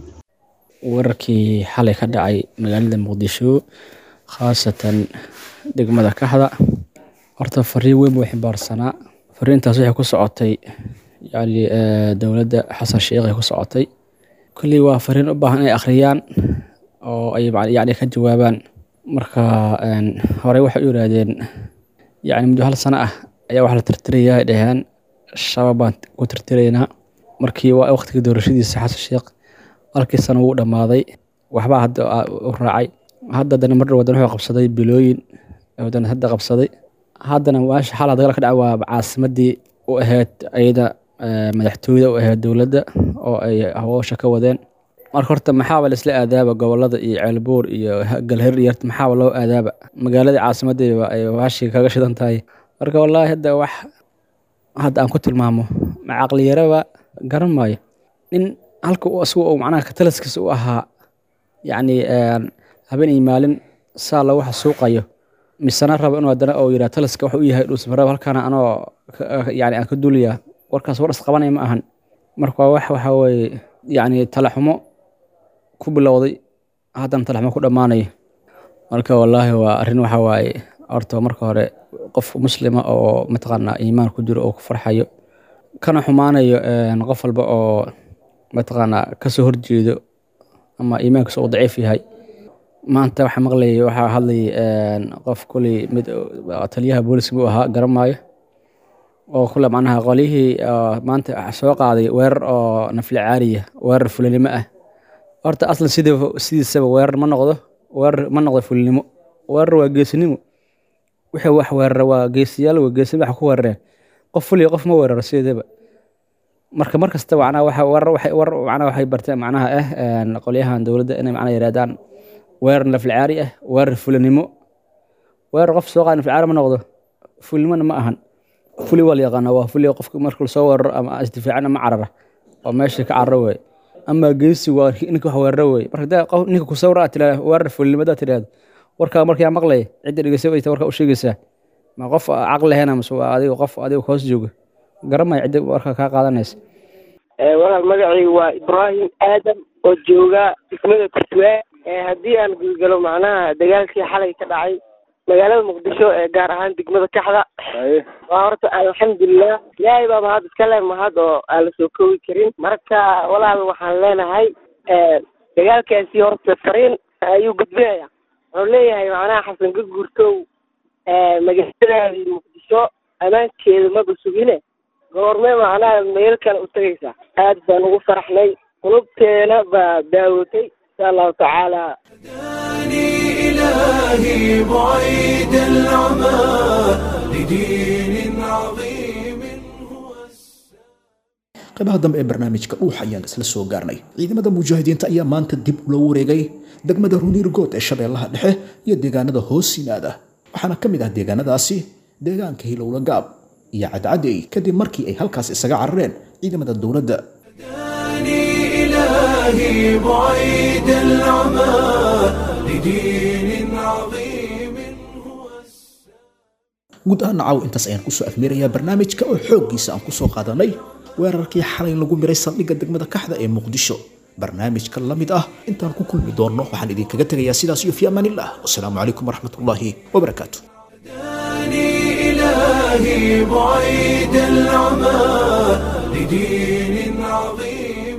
wararkii xalay ka dhacay magaalada muqdisho khaasatan degmada kaxda horta fariin weyn buu ximbaarsanaa fariintaas waxay ku socotay yani dowladda xasan sheekh ay ku socotay kolley waa fariin u baahan inay akhriyaan oo ay yani ka jawaabaan marka horey waxay u yiraahdeen yani muddo hal sano ah ayaa wax la tirtiraya ay dhaheen shabaab baan ku tirtiraynaa markii waa waqtigii doorashadiisa xasan sheekh halkii sano wuu dhammaaday waxbaa hadda u raacay hadda haddana mar wadan wuxuu qabsaday bilooyin wadan hadda qabsaday haddana meesha xalaa dagaal ka dhaca waa caasimadii u ahayd ayada madaxtooyada u ahayd dowladda oo ay hawsha ka wadeen marka horta maxaaba laisla aadaaba gobolada iyo ceelbuur iyo galhir iyo maxaaba loo aadaaba magaaladii caasimadeeba ay baashii kaga shidan tahay marka wallaahi hadda wax hadda aan ku tilmaamo ma caqliyaraba garan maayo nin halka uu asigu uu macnaha katalaskiisa u ahaa yacni habeen iyo maalin saa lagu xasuuqayo misena raba inuu haddana oo yidhaha talaska wax u yahay dhuusmaraba halkaana anoo yani aan ka duulayaa warkaas war isqabanaya ma ahan marka waa wax waxa weeye yacni talaxumo ku bilowday haddana talaxumo ku dhammaanayo marka wallaahi waa arrin waxa waaye horta marka hore qof muslima oo mataqaanaa iimaan ku jiro oo ku farxayo kana xumaanayo qof walba oo mataqaanaa kasoo horjeedo ama iimaankiisa uu daciif yahay maanta waxaa maqlayay waxaa hadlayay qof kuley mid taliyaha booliska buu ahaa garan maayo oo kule macnaha qolyihii maanta soo qaaday weerar oo nafli caariya weerar fulinimo ah horta aslan sidii sidiisaba weerar ma noqdo weerar ma noqdo fulinimo weerar waa geesinimo wixii wax weerara waa geesiyaal waa geesinimo wax ku weerareen qof fuliya qof ma weeraro sideedaba marka mar kasta macnaha waxa weerar waxay weerar macnaha waxay barteen macnaha ah qolyahan dowladda inay macnaha yidhahdaan weerar naflicaari ah weerar fulinimo weerar qof soo qaada naflicaari ma noqdo fulinimona ma ahan fuli waa la yaqaanaa waa fuli qofka marka lasoo weeraro ama isdifaacan ama carara oo meesha ka cararo weeye ama geesi waa ninka wax weeraro weeye marka hadaa qof ninka ku sawira aad tiraahdo weerar fulinimo hadaad tiraahdo warkaa markaa maqlaya cidda dhegeysa wayta warkaa u sheegaysaa ma qof caqli lahayn mase waa adiga qof adiga hoos jooga garamaya cidda warkaa kaa qaadanaysa walaal magacaygu waa ibraahim aadam oo jooga degmada kurtuwaa haddii aan gudgalo macnaha dagaalkii xalay ka dhacay magaalada muqdisho ee gaar ahaan degmada kaxda waa horta alxamdulilah ilaahay baa mahad iska leh mahad oo aan la soo koobi karin marka walaal waxaan leenahay dagaalkaasi horta fariin ayuu gudbinaya wuxuu leeyahay macnaha xasan ka guurtow magaaladaadii muqdisho ammaankeeda maba sugine goorme macnaha meel kale u tegaysaa aad baan ugu faraxnay qulubteena baa daawotay insha allahu tacaala إلهي بعيد العمى لدين عظيم qaybaha dambe ee barnaamijka dhuux ayaan isla soo gaarnay ciidamada mujaahidiinta ayaa maanta dib ula wareegay degmada runiirgood ee shabeellaha dhexe iyo deegaanada hoos yimaada waxaana ka mid ah deegaanadaasi deegaanka hilowla gaab iyo cadcadey kadib markii ay halkaas isaga carareen ciidamada dowladda إلهي بعيد العمى لدين عظيم guud ahaan nacaw intaas ayaan kusoo afmeerayaa barnaamijka oo xooggiisa aan kusoo qaadanay weerarkii xalay lagu miray saldhigga degmada kaxda ee muqdisho barnaamijka la mid ah intaan ku kulmi doonno waxaan idinkaga tegayaa sidaas iyo fi amaanillah wasalaamu calaykum waraxmatullaahi wabarakaatu إلهي بعيد العمى لدين عظيم